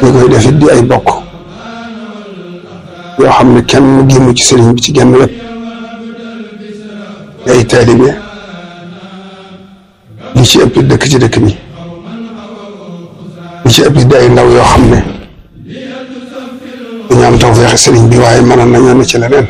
ñu koy def it di ay bokk yoo xam ne kenn génnu ci sëriñ bi ci genn wet di ay taalibe li ci ëpp dëkk ci dëkk bi li ci ëpp di ay ndaw yoo xam ne dañu am tawfeex sëriñ bi waaye mënoon nañoo ne ci leneen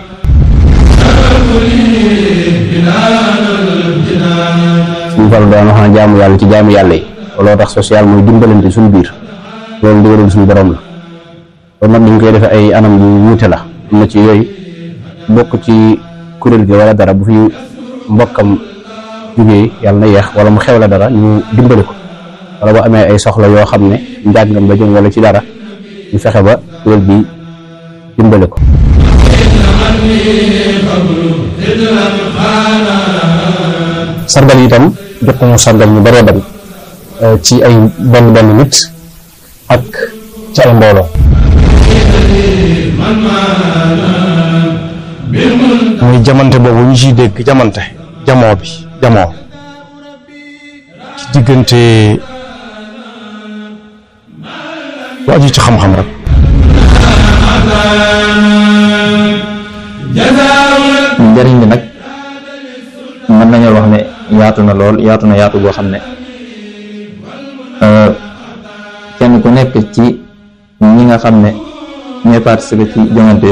suñu faru daan wax na jaamu yàlla ci jaamu yàlla yi looloo tax social mooy dimbalante suñu biir loolu ndigalul suñu borom la kon nag dañ koy defee ay anam yu wuute la am na ci yooyu bokk ci kuréel gi wala dara bu fi mbokkam jógee yàlla na yeex wala mu xewle dara ñu dimbali ko wala bu amee ay soxla yoo xam ne njàngam la jëm wala ci dara ñu fexe ba kuréel bi dimbali ko sargal yi itam jot nañu sargal ñu bëree bari ci ay benn benn nit ak ci ay mbooloo muy jamante boobu ñu ciy dégg jamante jamoo bi jamoo ci diggante lu aju ci xam-xam rek njëriñ bi nag mën nañoo wax ne yaatu na lool yaatu na yaatu boo xam ne kenn ku nekk ci ñi nga xam ne ñooy participer ci joŋante